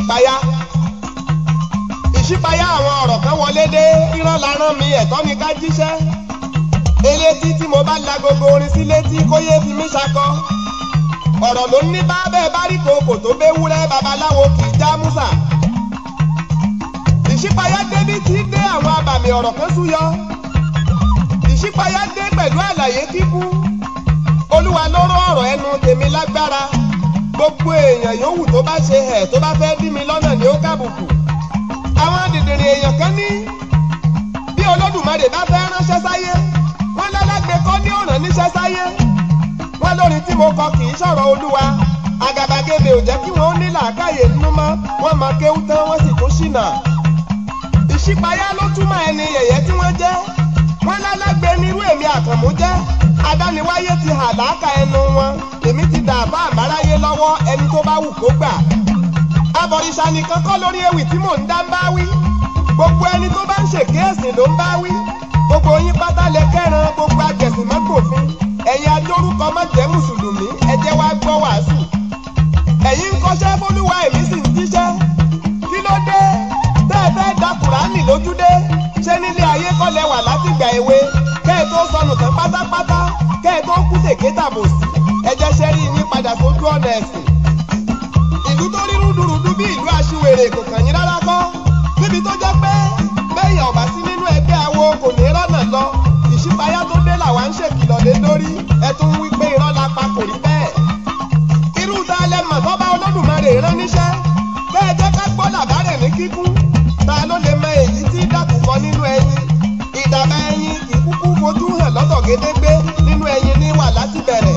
ìṣípayá ìṣípayá àwọn ọ̀rọ̀ kan wọlé dé rírán la rán mi ẹ̀tọ́ ni ká jíṣẹ́ elétí tí mo bá la gbogbo orin sí létí kó yé fi mí ṣakọ ọ̀rọ̀ ló ní bá bẹ́ẹ̀ bá rí kòkò tó béwúrẹ́ babaláwo kì í já músà ìṣípayá débi tí dé àwọn abàmì ọ̀rọ̀ kan súyọ ìṣípayá dé pẹ̀lú àlàyé kíkún olúwa ló rán ọ̀rọ̀ ẹnu tèmi lágbára gbogbo èèyàn yòówù tó bá ṣe ẹ̀ tó bá fẹ́ dí mi lọ́nà ni ó kàbùkù àwọn dìndìnrín èèyàn kan ní bí olódùmarè bá fẹ́ ránṣẹ́ sáyé wọ́n lálágbé kọ́ ní ọ̀ràn níṣẹ́ sáyé wọ́n lórin tí mo kọ kì í sọ̀rọ̀ olúwa àgàbàgebè ò jẹ́ kí wọ́n ní làákàyè nínú mọ́ wọ́n mọ kéwú tán wọ́n sì tún ṣìnà ìṣípayá ló túmọ̀ ẹni yẹ̀yẹ́ tí wọ́n jẹ́ wọ́n lálágbé nírú èmi àkànmú jẹ́ adániwáyé ti hà láàkà ẹnu wọn èmi ti dà bá àmáráyé lọ́wọ́ ẹni tó bá wù kó gbà abọ̀rìṣà nìkan kọ́ lórí ewì tí mò ń dá ń bá wí gbogbo ẹni tó bá ń ṣèké ẹ̀sìn ló ń bá wí gbogbo yín pátá lè kẹ́ran gbogbo agẹ̀sìn mọ́gbòfin ẹ̀yin adórúkọ má jẹ́ mùsùlùmí ẹ jẹ́ wá gbọ́ wàásù ẹ̀yin ń kọ́ṣẹ́ fólúwa èmi sì ń jíṣẹ́ kí ló dé tẹ́ ẹ fẹ́ da kùránì lójúdé ṣé nílé ayé kọ́ lẹ wà látìgbà èwe kẹ́ ẹ tó sọnù tán pátápátá kẹ́ ẹ tó kú tèké tàbòsí ẹ jẹ́ ṣẹ́rí yín padà sójú ọ̀nà ẹ̀sìn ìlú tó rí rúdurùdu bí ìlú aṣiwèrè kò kàn yín rárá kọ́ níbi tó jẹ́ pé bẹ́yìn ọ̀bá sí nínú ẹgbẹ́ awo kò ní rọ́nà lọ ìṣípayá tó dé làwa ń ṣèkìlọ̀ lé lórí ẹ tún wí pé irọ́ la pa kò rí bẹ́ẹ̀. irú ta lẹ mọ̀ tó bá olódùmarè rán níṣẹ́ bẹ́ẹ̀ jẹ́ ká gbọ́ làbárẹ̀ ní kíkún ta ló lè mọ èyí tí dàkúkọ nínú ẹyin ìdàbà ẹyin kì í kúkú fojú hàn lọ́tọ̀ gédégbé nínú ẹyin ní wà láti bẹ̀rẹ̀.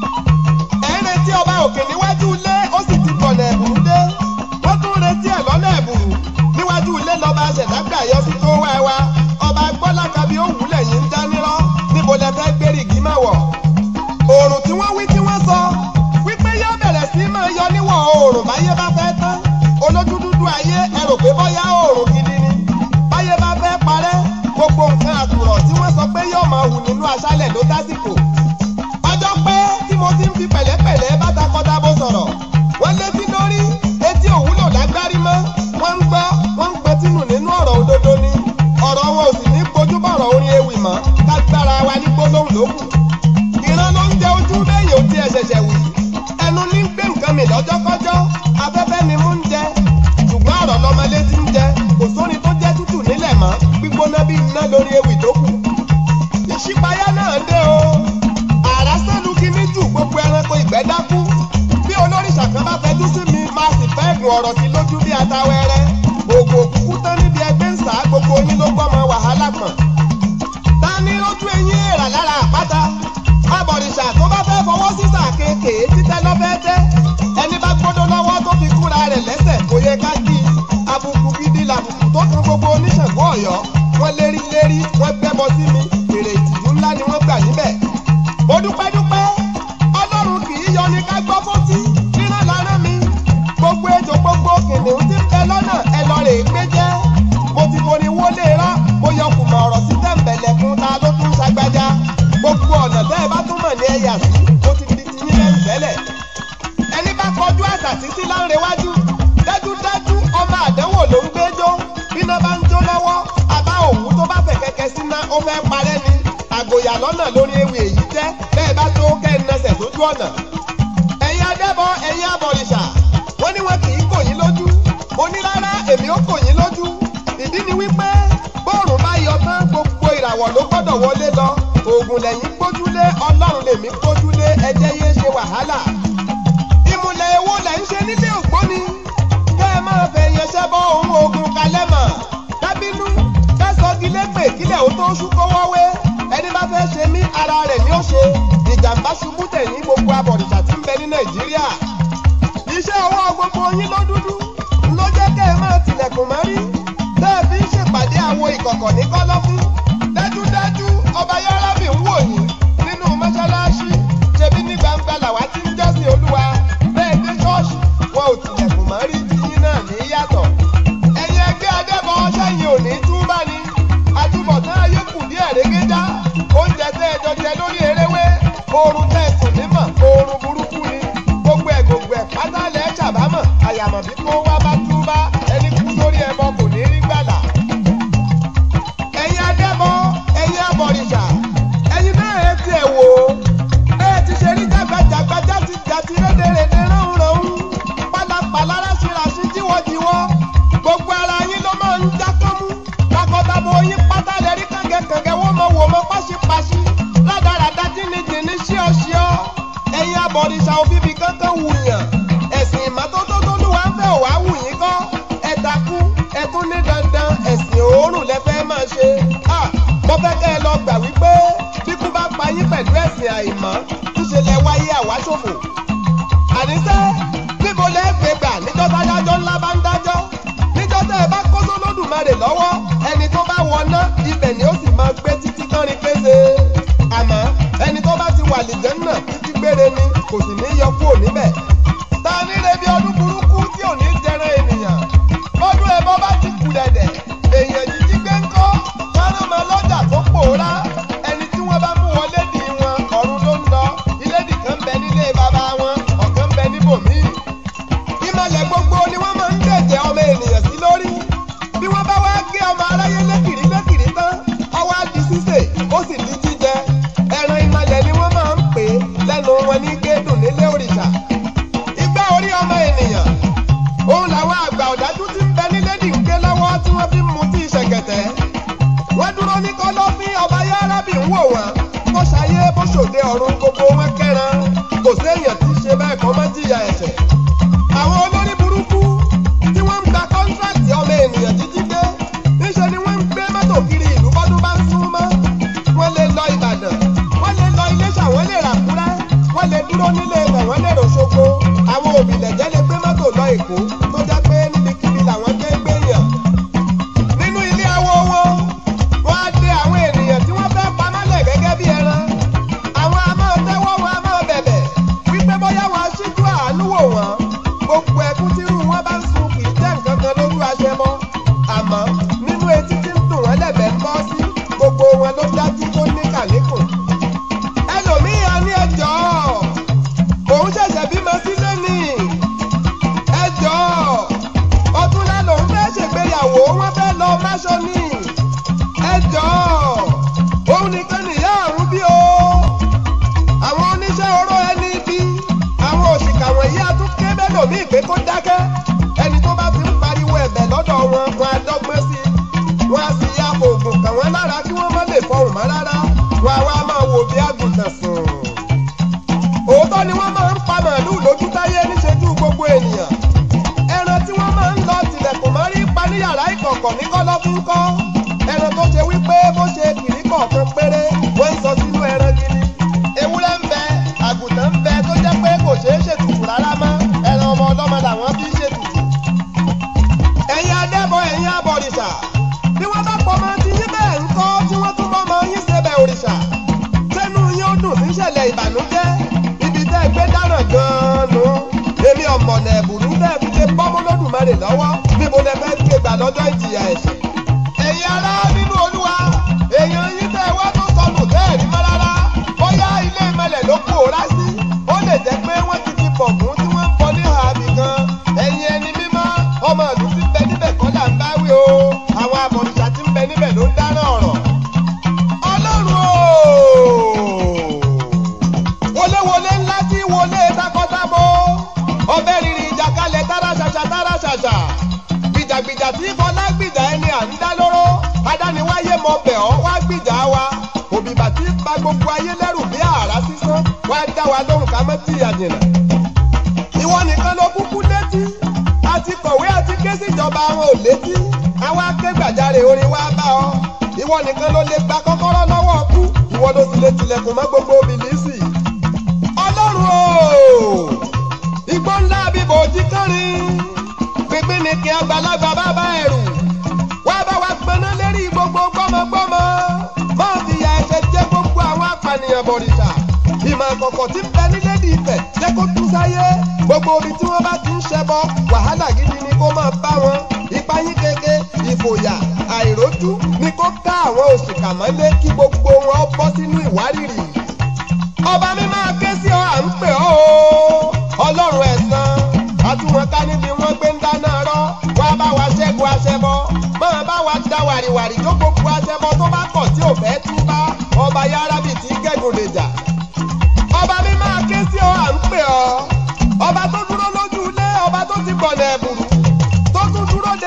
ẹ̀ ń retí ọba òkè níwájú ilé ó sì ti bọ̀nà ẹ̀bùrú dé wọ́n tún retí ẹ̀ lọ́nà ẹ̀bùrú níwájú ilé lọ́ba ṣẹ̀dágbà yọ sí tó wá wa ọba gbọ́láka bí ó wúlẹ̀ yìí ń já nírọ́ níbo lẹ fẹ́ gbérí igi máa wọ̀. oòrùn tí wọ́n wí tí wọ́n sọ wípé yóò bẹ̀rẹ̀ sí máa yọ níwọ̀ oòrùn báyé bá fẹ́ tán olójú dúdú ayé ẹ rò pé bọ́yá oòrùn gidi ni báyé bá fẹ́ parẹ́ gbogbo nǹkan àtùrọ̀ tí wọ́n sọ pé yóò máa hù nínú aṣálẹ̀ ló tásìkò. ọjọ́ pẹ́ tí mo ti ń fi pẹ̀lẹ́pẹ̀lẹ́ bá takọ́tabo sọ̀rọ̀ wọ́n létí lórí etí òwúlò lágbárí mọ́ wọ́n ń gbọ́ wọ́n ń gbẹ́tínù nínú ọ̀rọ̀ òdodo ni ọ̀rọ̀ wọn ò sì ní kojú bọ̀rọ̀ orin ewì mọ́ kágbára wa ní gbólóhùn lókù. ìran ló ń jẹ ojú lẹ́yìn òtí ẹ̀ ṣẹ̀ṣẹ̀ wì ẹnu ní gbé nǹkan mi lọ́jọ́kọ́jọ́ afẹ́fẹ́ ni mú ń jẹ ṣùgbọ́n ọ̀rọ̀ lọmọlé ti ń jẹ kò sórin tó jẹ́ tútù nílẹ̀ mọ́ gbígbóná bí iná lórí ewì tó kù. ìṣípayá náà dé o àrá sẹ́nu kíní jù gbogbo ẹranko ìgbẹ́ dákú bí olóríṣà kan bá fẹjú sí mi máa sì fẹ́ gùn ọ̀rọ̀ sí lójú bí atawẹ́rẹ́ ògùn òkùnkùn tán níbi ẹgbẹ́ ń sá gbogbo yín ló gbọ́mọ wàhálà pọ̀n. ta ni lójú eyín èrà lára àpáta abọ̀rìṣà tó bá fẹ́ fọwọ́ sísà kéèké títẹ́ lọ́fẹ́ tẹ́ ẹni bá gbọ́dọ̀ lọ́wọ́ tó fi kúra rẹ̀ lẹ́sẹ̀ kò yẹ ká kí abùkù gidi làbùkù tó kan gbogbo oníṣègùn ọ̀yọ́ wọ́n lérí lérí wọ́n gbẹ́bọ sí mi èrè ìtìjú ńlá ni wọ́n gbà níbẹ̀. mo dúpẹ́ dúpẹ́ ọlọ́run kì í yọ ní ká gbọ́ fótí rírán lára mi gbogbo ètò gbogbo kìnìún ti ń bẹ lọ́nà ẹ lọ rè é gbé jẹ́ mo ti forí wọlé rán mo yọ kùmọ̀ ọ̀rọ̀ sí tẹ̀m̀bẹ̀lẹ̀kùn ta ló tún ṣàgbájá gbogbo ọ̀nà tẹ́ ẹ bá tún mọ̀ ní ẹ̀yà sí mo ti di tiyín lẹ́nu tẹ́lẹ̀ ẹni bá kọjú àṣà títí láńrewájú dájúdájú ọmọ àdánwò ló ń gbẹ́jọ́ bíná bá ń jó lọ́wọ́ àbá òwú tó bá fẹ̀ kẹ́kẹ́ síná ó fẹ́ parẹ́ ni àgòyà lọ́nà lórí ewì èyí jẹ́ bẹ́ẹ̀ bá tó kẹ́ ẹ̀ nẹsẹ̀ sójú ọ̀nà ẹ̀yin adẹ́bọ ẹ̀yin abọ̀rìṣà wọ́n ní wọn kì í kò yín lójú mo ní rárá èmi ó kò yín lójú ìdí ni wípé bóòrùn bá yọ tán gbogbo ìràwọ̀ ló gbọ́dọ̀ wọlé lọ oògùn lẹ́yìn gbójúlé ọlọ́run lèmi gbójúlé ẹjẹ́ yé ṣe wàhálà ìmùlẹ̀ èwo lẹ̀ ń ṣe nílé ògbóni kẹ́ ẹ máa fẹ̀ yẹn ṣẹ́bọ̀ ohun oògùn kalẹ̀ mọ̀ dábínú kẹ́sọ́gi lépè kílẹ̀ ó tó ṣú kówọ́wé ẹni bá fẹ́ ṣe mí ara rẹ̀ ni ó ṣe ìjàmbá ṣubú tẹ̀yìn gbogbo abọ̀rìṣà tí ń bẹ ní nàìjíríà iṣẹ́ ọwọ́ gbogbo yín ló dúdú ló jẹ́ kẹ́ ẹ máa tilẹ̀kùn mọ́rí tẹ́ ẹ fi ń ṣèpàdé àwo ìkọ̀kọ̀ ní kọ́lọ́fín dájúdájú ọba yárábì ń wò yín nínú mọ́ṣáláṣí ṣebí ní gbangba làwa ti ń jọ́sìn olúwa bẹ́ẹ̀ dé ṣọ́ọ̀ṣì wọn ò tilẹ̀kùn mọ́rí tiyín náà ní yàtọ̀ ẹ̀yin ẹgbẹ́ adẹ́bọ̀ ṣẹ́yìn ò ní túbá ni àtúbọ̀tán ayé kù díẹ̀ régédá oúnjẹ tẹ́ ẹ jọ jẹ lórí eréwé oorun tẹ́ ẹ sùn nímọ̀ oorun burúkú ni gbogbo ẹ̀ gbogbo ẹ̀ pátá lẹ́ẹ̀ ṣàbámọ̀ àyàmọ̀ bí kò wá bá túbá. díwọ́díwọ́ gbogbo ara yín ló máa ń já kánmú takọtabo yín pátá lẹ́rí kàngẹ́kàngẹ́ wọ́n mọ wò mọ páṣípáṣí rádaràda jìnnìjìnnì ṣíọ́ṣíọ́ ẹ̀yin abọ̀rìṣà òfìfì kankan wùyàn ẹ̀sìn ìmọ́tótó tó lùwà ń fẹ́ òwà wù yín kọ́ ẹ takú ẹ tún ní dandan ẹ̀sìn òórùn lẹ fẹ́ máa ṣe mo fẹ́ kẹ́ ẹ lọ gbà wípé bíkú bá pa yín pẹ̀lú ẹ̀sìn àìmọ́ ńṣe lẹ wáyé àwáṣòfò àníṣe níbo lẹ gbé gbà níjọ́ tádájọ́ ńlá bá ń dájọ́ níjọ́ tẹ́ ẹ bá kó sólódùmarè lọ́wọ́ ẹni tó bá wọná ibẹ̀ ni ó sì máa gbé títí kánrin kése àmọ́ ẹni tó bá ti wà lìjẹ́ náà títí gbére ni kò sì ní yọ kúrò níbẹ̀ ta ní rebi ọdún burúkú tí ò ní jẹran ènìyàn ọdún ẹbọ bá ti kù dẹ̀dẹ̀ èèyàn jíjí gbé ń kọ́ káràmọ lọ́jà tó pòórá ẹni tí wọ́n bá mú wọlé dì wọn ọ̀run ló ń lọ ilé nìkan ń bẹ nílé bàbá wọn ọ̀kan ń bẹ níbòmíì ìmọ̀lẹ̀ gbogbo ni wọ́n máa ń dẹ̀jẹ̀ ọmọ ènìyàn sí lórí bí wọ́n bá wá gé ọmọ aráyé lékìrí lékìrí tán ọwọ́ á di sísè ó sì di jíjẹ ẹran ìmọ̀lẹ̀ ni wọ́n máa ń pè é lẹ́nu wọn ní gédùn nílé òrìṣà igbá orí ọmọ ènìyàn òun làwọn àgbà ọ̀dájú ti ń bẹ nílé nìké lọ́wọ́ tí wọ́n fi ń mutí ṣẹ̀kẹ̀tẹ̀ wọ́n dúró ní kọ́lọ́fín ọba yárábì ń wò wọ́n bó ṣayé bó ṣòde ọ̀run gbogbo wọn kẹ́ran kò séèyàn tí ń ṣe bẹ́ẹ̀ kọ́ mọ́ jìyà ẹ̀ṣẹ̀ àwọn olórí burúkú tí wọ́n ń gba kọ́ńtrákì ọmọ ènìyàn títí dé níṣẹ́ ni wọ́n ń gbé mọ́tò kiri ìlú bọ́dún bá ń sún mọ́ wọ́n lè lọ ìbàdàn wọ́n lè lọ iléṣà wọ́n lè ràkúrẹ́ wọ́n lè dúró nílé ibẹ̀ wọ́n lè ròṣogbo àwọn òbílẹ̀jẹ́ lè gbé mọ́tò lọ èkó tó jẹ́ pé níbikíbi làwọn gbé gbé yàn nínú ilé awo wọn wọ́n á dé àwọn ènìyàn tí wọ́n fẹ́ pamọ́lẹ̀ gẹ́gẹ́ bí ẹran àwọn a máa tẹ́wọ́ wọn a máa bẹ̀bẹ̀ wípé bóyá wọn á ṣíjú àánú wò wọ́n gbogbo ẹkún tí irú wọn bá ń sun kì í jẹ́ nǹkan kan lójú aṣẹ mọ́ àmọ́ nínú etí tí ń dùn wọ́n lẹ̀bẹ̀ ń bọ́ sí gbogbo wọn ló dájú tó ní kàníkùn ẹlòmíì á ní ẹjọ́ òun ṣẹ̀ṣẹ̀ bímọ sílé ni ẹjọ́ ọdúnlá lòun fẹ́ ṣègbéyàwó wọ́n fẹ́ lọ máṣọ ní ẹjọ́ òun nìkan nìyá àrùn bí o àwọn oníṣẹ́ oró ẹni bí àwọn òṣìkà wọ̀nyí á tún ké mẹ́lòmíì pé kó dákẹ́ ẹni tó bá ti ń pariwo ẹ̀bẹ̀ lọ́dọ̀ wọn wọn á dọ́gbọ́n sí i wọn á sì ya oògùn kàn wọ́n lára kí wọ́n má lè fọhùn mọ́ rárá wọn á wá máa wò bí àgùntàn sùn. òótọ́ ni wọ́n máa ń pa màálù lójú táyé níṣẹ́jú gbogbo ènìyàn ẹran tí wọ́n máa ń lọ tilẹ̀kùn mọ́ rí pa ní yàrá ìkọ̀kọ̀ ní kọ́lọ́fín kọ́ ẹran tó ṣe wípé bó ṣe kìrí kọ̀ọ̀kan péré wọ́n ń sọ sínú ẹran gidi ewúrẹ́ ń bẹ àgùntàn ń bẹ tó jẹ́ pé kò ṣeé ṣètùtù rárá mọ́ ẹran ọmọ ọlọ́mọ làwọn bí ṣètùtù. ẹ̀yin adẹ́bọ̀ ẹ̀yin abọ̀rìṣà bí wọ́n bá pọ̀ mọ́ ti yín bẹ́ẹ̀ ń kọ́ tí wọ́n tún bọ́ mọ́ yín ṣe bẹ̀ òrìṣà sẹ́nu yín ó dùn níṣẹ̀lẹ̀ ìbànújẹ́ ibi tẹ́ ẹ gbé dáràn gan-an nù èmi ọ̀mọ̀nà ẹ̀bùrú tẹ́ ẹ fi lè bọ́ mọ́lódùmarè lọ́wọ́ níbo lẹ fẹ́ gbé gbà lọ́jọ́ ìjìyà ẹ̀ṣẹ̀. ẹ̀yin ará nínú olúwa èèyàn yín tẹ́ ẹ wá tó sọnù tẹ́ ẹ̀ rí mọ́ rárá bóyá ilé ìmọ̀lẹ̀ ló pòórá sí ó lè jẹ́ pé wọ́n ti fi bọ̀gún tí wọ́n ń bọ ní àbí kan ẹ̀yin ẹni mímọ́ ọmọ ìlú ti bẹ níbẹ̀ kọ́ là ń bá wí o àwọn abọ̀rìṣà ti ń bẹ níbẹ̀ ló ń dáná ọ̀rọ̀ ọlọ́run o wọléwọlé ńlá tí wọlé takọtabo ọbẹ̀ rírì ìjàkalẹ̀ tára ṣàṣà tára ṣàṣà gbìjàgbìjà tí fọlá gbìjà ẹni à ń dá lóró adániwáyé mọ bẹ̀ ọ́ wá gbìjà wa òbíbà tí ba gbogbo ayé lẹ́rù bí àrá sísán wá dá wa lóhùn ká mọ́ tí àjìnà. ìwọ nìkan ló kúkú létí àti kọ̀wé àti ké síjọba àwọn ò létí àwa akégbàjarè orin wa bá ọ ìwọ nìkan ló lè gba kọ́kọ́rọ́ lọ́wọ́ kú ìwọ ló sì lè tilẹ̀kùn mọ́ gbogbo bìlísì. ọlọ́run o igbó ńlá bíbò ojí kánrin pínpín ni kí àgbàlagbà bá bá ẹrù wá bá wa gbaná lérí gbogbo gbọ́mọgbọ́mọ máa fi ya ẹsẹ̀ jẹ́ gbogbo àwọn apànìyàn bọ̀rìṣà ìmọ̀ àkọ́kọ́ tí ń bẹ nílé ní ìfẹ́ jẹ́ kó tú sáyé gbogbo omi tí wọ́n bá ti ń ṣẹbọ wàhálà gidi ni kó máa bá wọn ìpayín keke ìfòyà àìrójú ni kó ká àwọn òṣìkà mọ́lé kí gbogbo wọn bọ́ sínú ìwárìrì ọba mi máa ké sí ọ à ń pè ọ́ o ọlọ́run ẹ̀san àtúwọn ká níbi wọ́n gbé ń dáná rọ́ wá bá wa ṣẹ́gun aṣẹbọ máa bá wa da wàrìwàrì tó gbogbo aṣẹbọ tó bá kọ̀ tí ò fẹ́ tú bá ọba yárábì tí gẹ́gùn lè jà ọba mi máa ké sí ọ à ń pè ọ́ ọba tó dúró lójú ilé ọba tó ti gbọ̀nà ẹ̀bùrú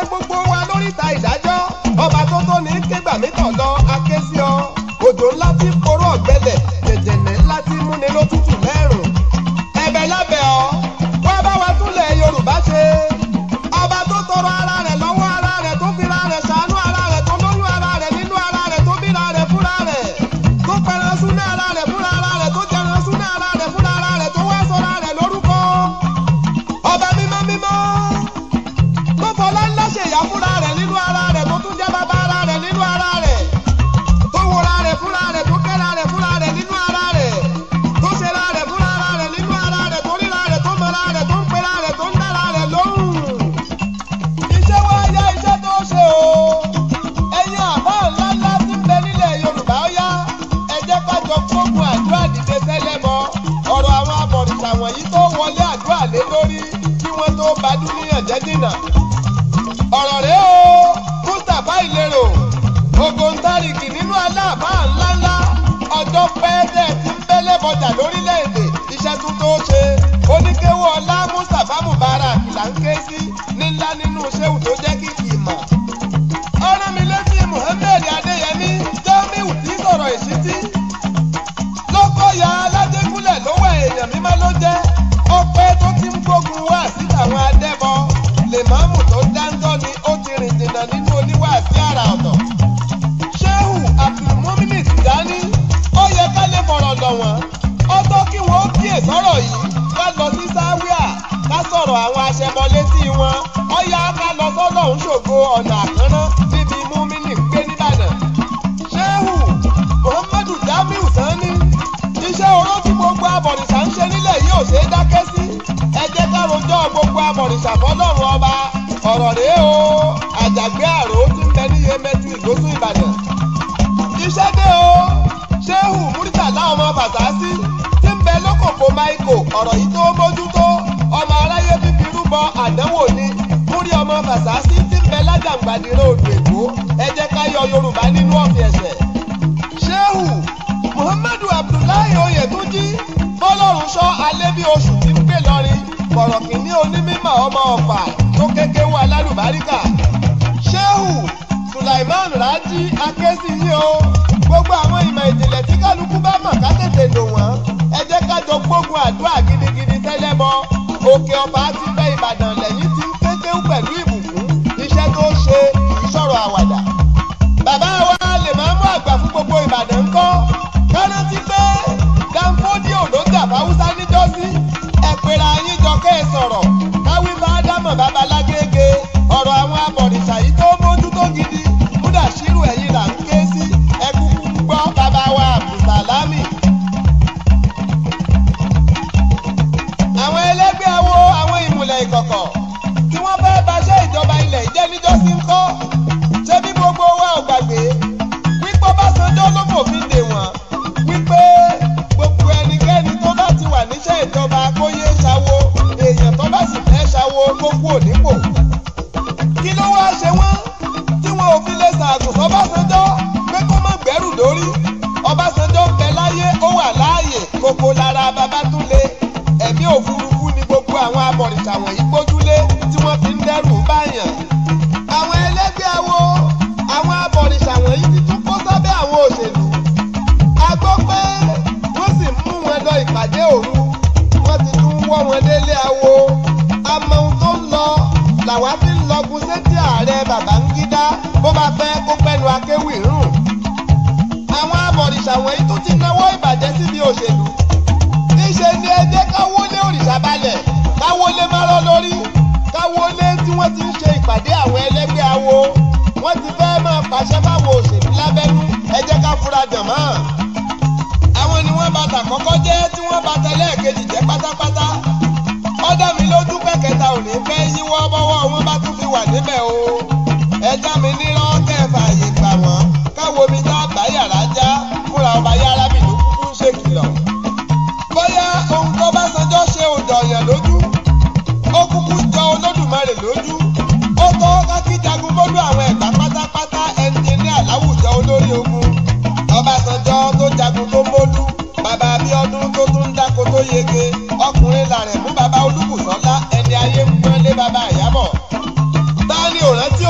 gbogbo wa lóríta ìdájọ́ ọba tó tó ní kégbà mí tọ̀ lọ aké sí ọ òjò ńlá tí koró ọ̀gbẹ́lẹ̀ jẹ̀jẹ̀nẹ̀ ńlá tí múni lótútù lẹ́rùn ẹ̀bẹ̀ lábẹ́ ọ wá bá wa túnlẹ̀ Yorùbá ṣe ọba tó tọrọ ara rẹ̀ lọ́wọ́ ara rẹ̀ tó fira rẹ̀ ṣàánú ara rẹ̀ tó lóyún ara rẹ̀ nínú ara rẹ̀ tó bíra rẹ̀ fúnra rẹ̀ tó pẹran súná ara rẹ̀ fúnra ara rẹ̀ tó jẹran súná ara rẹ̀ fúnra ara rẹ̀ tó wá sọra rẹ̀ lórúkọ ọba mímọ́ mímọ́ tó fọlá ńlá ṣèyá fúnra rẹ̀ nínú ara rẹ̀ tó tún jẹ́ bàbá ara rẹ̀ nínú ara rẹ̀ tó wọra rẹ̀ fúnra rẹ̀ tó kẹ́ra rẹ̀ fúnra rẹ̀ nínú ara rẹ̀ tó ṣera rẹ̀ fúnra ara rẹ̀ nínú ara rẹ̀ tó ríra rẹ̀ tó mọra rẹ̀ tó ń pera rẹ̀ tó ń dára rẹ̀ lóhùn. iṣẹ́ wa yá iṣẹ́ tó ṣe o ẹ̀yin àbá ńlá ńlá tí ń bẹ nílẹ̀ Yorùbá ó yá ẹ jẹ́ ká jọ gbógun àdúrà dìde sẹ́lẹ̀ mọ́ ọ̀rọ̀ àwọn abọ̀rìṣà wọ̀nyí tó wọlé àdúrà lé lórí kí wọ́n tó bá dúníyàn jẹ́ dínà ọ̀rọ̀ rẹ̀ o Mustapha Ìlérò ògòǹtarìgì nínú aláàbá ńláńlá ọjọ́ pẹ́ẹ́dẹ́ tí ń bẹ́lẹ̀ bọjà lórílẹ̀‐èdè iṣẹ́ tún tó ṣe oníkéwọ́ ọlá Mustapha Mubarak là ń ké sí nílá nínú ṣéwù tó jẹ́ kìkì ìmọ̀. ọ̀rọ̀ mi létí Muhammed Adéyẹmí Jamiu tí sọ̀rọ̀ ìṣítí lọ́kọ̀ ya aládégúnlẹ̀ lówó èèyàn mímọ́ ló jẹ́ ọpẹ́ tó ti ń gbógun wá sí àwọn adẹ́bọ lèmọ́mù tó dáńtọ́ ni ó ti rìn jìnnà nínú oníwàásí àrà ọ̀tọ̀ ṣéhù abdulmumini tìjání ó yẹ ká lè fọ̀rọ̀ lọ̀ wọ́n ó tó kí wọ́n ó kíyè sọ̀rọ̀ yìí ká lọ sí sáwíà ká sọ̀rọ̀ àwọn aṣẹbọ létí wọn ó yá ká lọ sọ́dọ̀ ń ṣògo ọ̀nà àkànná níbi múmínì gbé nìbàdàn ṣéhù muhammadu jamiu sani iṣẹ́ oró tí gbogbo abọ̀rìṣà ń ṣe nílẹ̀ yìí ò ṣe é dákẹ́ sí ẹ jẹ́ ká rojọ́ gbogbo abọ̀rìṣà fọlọ́run ọba ọ̀rọ̀ rèé o àjàgbé àrò tí ń bẹ ní yemẹtu ìgbósùn ìbàdàn iṣẹ́ dé o ṣéhù múrítàlá ọmọ fàtàsí tí ń bẹ lókòkò máìkò ọ̀rọ̀ yìí tó mójútó ọmọ aráyé bíbí rúbọ àdánwò ni múrí ọmọ fàtàsí tí ń bẹ lájàǹgbàdìrẹ́ odò èkó ẹ jẹ́ ká yọ yorùbá nínú ọ̀fìn ẹ̀sẹ̀ ṣéhù muhammadu abdullahi oyetunji bọ́lọ́run sọ alẹ́ bí oṣù tí ń gbé lọ́rin kọ̀rọ̀ kìíní onímọ̀ ọmọ ọ̀fà tó kéke wà lálùbáríkà ṣéhù sulaiman raji akéésì yìí o gbogbo àwọn ìmọ̀ ìjìnlẹ̀ tí kálukú bá mọ̀ ká tètè lò wọ́n ẹ jẹ́ ká jọ gbógun àdúrà gidigidi tẹ́lẹ̀ bọ òkè ọba ti fẹ́ ìbàdàn lẹ́yìn tí ń kékéwú pẹ̀lú ìbùkún iṣẹ́ tó ṣe ìṣòro àwàdà bàbá wa lè máa mú àgbà fún gbogbo ìbàdàn ńkọ́ kárántí pé danfodiyo ló jà fáwúsá níjọ́sí ẹ̀pẹ̀rẹ̀ ayín jọ kẹ́ ẹ sọ̀rọ̀ káwí bá dámọ̀ babalágége ọ̀rọ̀ àwọn abọ̀rìṣà yìí tó mójútó gidi kúdà ṣírù ẹ̀yìn là ń ké sí ẹkúkú gbọ́ bàbá wa abdulsalami. àwọn ẹlẹ́gbẹ́ awo àwọn ìmùlẹ̀ ìkọ̀kọ̀ tí wọ́n fẹ́ baṣẹ́ ìjọba ilẹ̀ ìjẹ́ níjọ́sí ńkọ́ ṣé bí gbogbo wa ò gbàgbé wípé Ọbásanjọ́ ló fòfin dè wọ́n wípé gbogbo ẹnikẹ́ni tó bá ti wà níṣẹ́ ìjọba kó yé ṣàwo èèyàn tó bá sì fẹ́ ṣàwo kó kú ònípò. kí ló wá ṣe wọ́n tí wọn ò fi lè ṣàgùn sọ́básanjọ́ pé kó má gbẹ́rù lórí Ọbásanjọ́ ń bẹ láyé ó wà láàyè kókó lára Babátúndé ẹ̀mí òfurufú ni gbogbo àwọn abọ̀rìṣà wọ̀nyí gbójúlé tí wọ́n fi ń dẹ́rù báyàn. àwọn ẹlẹ́gbẹ́ awo àwọn abọ̀rìṣà wọ̀nyí ti tún kó sábẹ́ àwọn òṣèlú. a gbọ́ pé wọ́n sì ń mú wọn lọ ìpàdé òru wọ́n ti tún wọ́ wọn délé awo. àmọ́ ohun tó ń lọ làwa fi ń lọgun sétí ààrẹ Babangida bó bá pẹ́ kó pẹ́nu akéwì rùn. àwọn abọ̀rìṣà wọ̀nyí tún ti náwó ìbàjẹ́ síbi òṣèlú níṣe ni ẹ jẹ́ káwọlé òrìṣà balẹ̀ káwọlé márọ́ lórí káwọlé tí wọ́n ti ń ṣe ìpàdé àwọn ẹlẹ́gbẹ́ awo wọ́n ti fẹ́ máa pàṣẹ fáwọn òṣèlú lábẹ́nú ẹ jẹ́ ká fura dàn mọ́. àwọn ni wọ́n bàtà kọ́kọ́ jẹ́ tí wọ́n bàtà lẹ́ẹ̀kejì jẹ́ pátápátá ọ̀dà mi lójú pẹ̀kẹta ò ní fẹ́ yíwọ́ bọ́wọ́ wọn bá tún fi wà níbẹ̀ o ẹja mi nírọ́ kẹfà àyè gbà wọ́n káwo mi tá àgbá yàrá já fúnra ọba yàrá mi ló kúkú ń ṣèkìlọ̀ bóyá ohun tó bá sanjọ́ ṣe òjò ọ̀yàn lójú ó kúkú jọ olódùmarè lójú ó tó kákí jagun bólú àwọn ẹ̀gbá pátápátá ẹnjìníà láwùjọ olórí ogun ọbásanjọ́ tó jagun tó bólú bàbá abíọ́dún tó tún dáko tó yege ọkùnrin làrẹ̀ mú bàbá olúbùsọ́lá ẹni ayé ń pọ́nlé bàbá àyábọ̀ ta ni ò rántí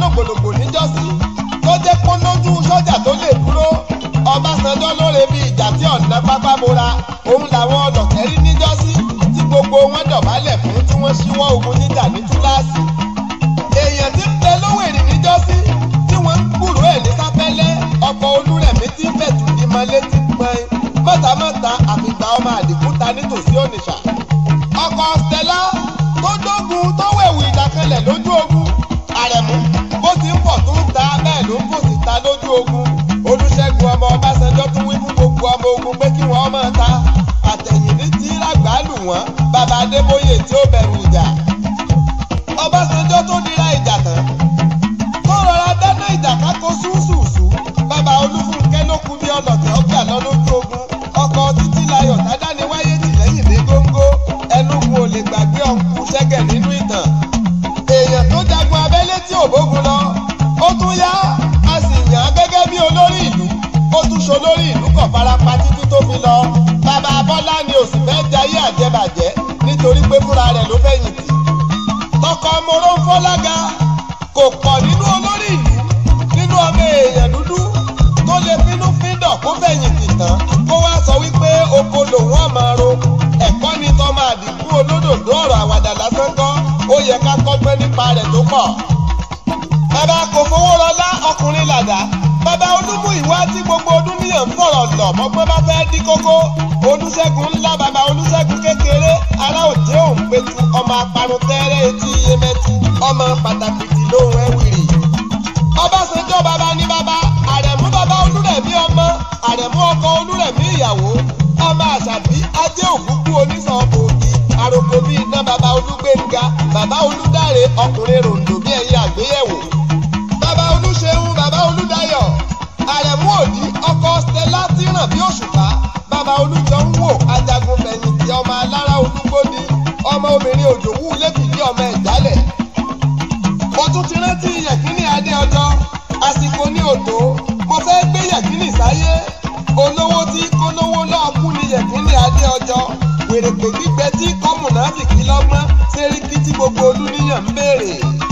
lògbòlògbò níjọ́sí tó jẹ́ kó lójú sọ́jà tó lè dúró Ọbásanjọ́ lóore bí ìjà tí ọ̀nà pápá bora òun làwọn ọlọ̀tẹ̀ rí níjọ́sí tí gbogbo wọn dọ̀bálẹ̀ fún tí wọ́n ṣíwọ́ ogun níjà ní túláàsì èèyàn tí ń bẹ lówèrè níjọ́sí tí wọ́n ń gbúrò ẹ̀ ní sáfẹ́lẹ́ ọkọ̀ olúrẹ̀mí tí ń bẹ̀tù ìmọ̀ létí gbọ́n mọ́tàmọ́ta àfìgbà ọmọ àdìgúta nítòsí ònìṣà ọkọ̀ stella tó dógun tó wẹ̀wù ìdàkanlẹ̀ lójú ogun àrẹ̀mú bó ti ń pọ̀ tó ń ta bẹ́ẹ̀ ló ń fò sí ta lójú ogun olùṣègùn ọmọ ọbásanjọ́ tún wí fún gbogbo ọmọ ogun pé kí wọ́n máa ta àtẹ̀yìn ní tí lágbàálù wọn bàbá adébóyè tí ó bẹ̀rù ìjà ọbásanjọ́ tó dira ìjà tán tó rọra dáná ìjà kákó ṣúṣùṣù bàbá olúfúnkẹ́ ló kú bí ọlọ́tẹ̀ ọgbà lọ lójú ogun ọkọ̀ títí layọ̀ tádàní wáyé tì lẹ́yìn dé góńgó ẹnugun ò lè gbàgbé ọ̀nkú ṣẹ́gẹ̀ nínú ìtàn èèyàn tó jagun abẹ́lé tí ò bógun lọ ó tún yá a sì yàn án gẹ́gẹ́ bí olórí ìlú ó tún ṣolórí ìlú kọ̀ farapa títí tó fi lọ bàbá bọ́lá ni òsì fẹ́ jayé àjẹbàjẹ́ nítorí pé fúnra rẹ̀ ló fẹ̀yìntì tọkọ moro ń fọlága kò pọ̀ nínú olórí ìlú nínú ọmọ èèyàn dúdú tó lè finú fíndọ̀ kó fẹ̀yìntì tán kó wá sọ wípé oko lòun ọmọ ro ẹ̀kọ́ ni tọmọ àdìgún olódòdó ọ̀rọ̀ àwàdà lásán kọ́ ó yẹ ká kọ́gbọ́n nípa rẹ̀ tó pọ̀. bàbá kò fowó rọlá ọkùnrin làdá bàbá olúmú ìwá tí gbogbo ọdún níyàn ń fọ̀rọ̀ lọ̀ mọ́gbọ́n bá fẹ́ dí kókó olùṣègùn ńlá bàbá olùṣègùn kékeré ará òjé òun pétu ọmọ aparun tẹ́rẹ́ etí iyemẹtu ọmọ pàtàkì tí lóhùn ẹ̀wìrì. ọbásanjọ́ bàbá ní bàbá àrẹ̀mú bàbá olúrẹ̀mí ọmọ àrẹ̀mú ọkọ olúrẹ̀mí ìyàwó ọmọ àṣàbí ajé òkúkú onísọ̀ọ̀bù òbí àròkò bíi iná bàbá olúgbénga bàbá olúdáre ọkùnrin ròǹdò bí ẹ̀yìn àgbéyẹ̀wò. bàbá olúṣeun bàbá olúdayọ̀ àrẹ̀mú òdì ọkọ stella tí ràn bí òṣùpá bàbá olùjọ ń wò ajagun fẹ̀yìntì ọmọ alára olúgbóni ọmọ obìnrin òjòwú lẹ́fìdí ọmọ ìjálẹ̀. mo tún ti rántí yẹ̀kínní adé ọjọ́ àsìkò ní òtó mo fẹ́ gbé yẹ̀kínní sáyé olówó tí kólówó náà kú ní yẹ̀kínní adé ọjọ́ wèrèpè gbígbẹ tí kọ́mùnáfìkì lọ́gbọ́n sẹ́ríkì tí gbogbo olúníyàn ń béèrè.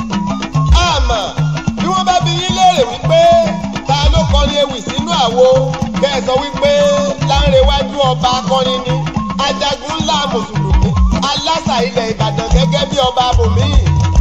àmọ́ bí wọ́n bá bi yín léèrè wípé ta ló kọrin ewì sínú àwo bẹ́ẹ̀ sọ wípé láńrewájú ọba akọrin ni ajagun ńlá mùsùlùmí alásà ilẹ̀ ìbàdàn gẹ́gẹ́ bí ọba abòmíì.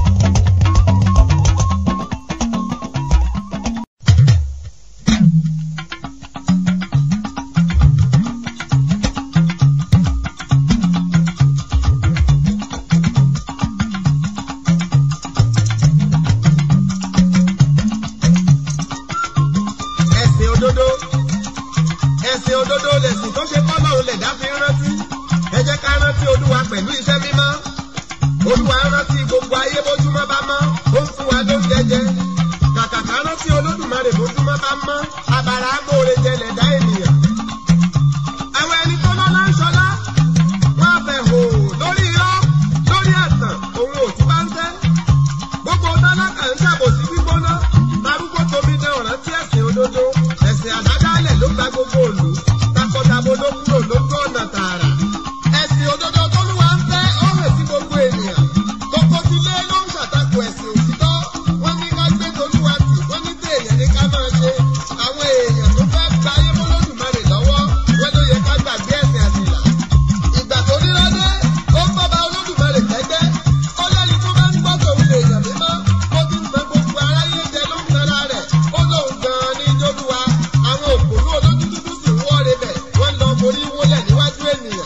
ẹ̀sìn òdodo ẹ̀sìn òdodo lẹ̀sìn tó ṣe kọ́ lọ́run lẹ̀dá fi ń rántí ẹ jẹ́ ká rántí olúwa pẹ̀lú iṣẹ́ mímọ́ olúwa rántí gbogbo ayé bójúmọ́ bá mọ́ ó ń fún wa lóúnjẹ jẹ kàkà ká rántí olódùmarè bójúmọ́ bá mọ́ abàrà agbóore jẹ lẹ̀dá ènìyàn. àwọn ẹni tó lọ́lá ń ṣọlá wọ́n á fẹ̀ hò lórí irọ́ lórí ẹ̀tàn òun ò tí bá ń tẹ́ gbogbo tálákà ń ṣàbòsí gbígbóná darúgbó tóbi dé ọ̀ràn tí ẹ̀sìn òdodo ẹ̀sìn àdádálẹ̀ ló gba gbogbo òlù takọtabo ló kúrò lójú ọ̀nà tààrà. ẹ̀sìn òdodo tó lù wá ń fẹ́ ó hàn sí gbogbo ènìyàn gbogbo ti lé ló ń ṣàtakò ẹ̀sìn òtítọ́ wọ́n ní ká gbé tolúwa tì wọ́n ní tí èèyàn ní ká máa ṣe àwọn èèyàn tó fẹ́ gba ayé mọ́lódùmarè lọ́wọ́ wọ́n ló yẹ ká gbàgbé ẹ̀sìn àtìlà ìgbà tó ríra dé ó ń bọ́ba olódùmarè tẹ́gbẹ́ ó lẹ́ni tó bá ń gbọ́ tòun lè yàn mímọ́ ó ti ń san gbogbo aráyé jẹ ló ń tara rẹ̀ ó lóun gan-an ní jólúwa àwọn òpònú olójú dúdú sì ń wọ́ọ̀rẹ́ bẹ̀ wọ́n lọ forí wólẹ̀ níwájú ènìyàn.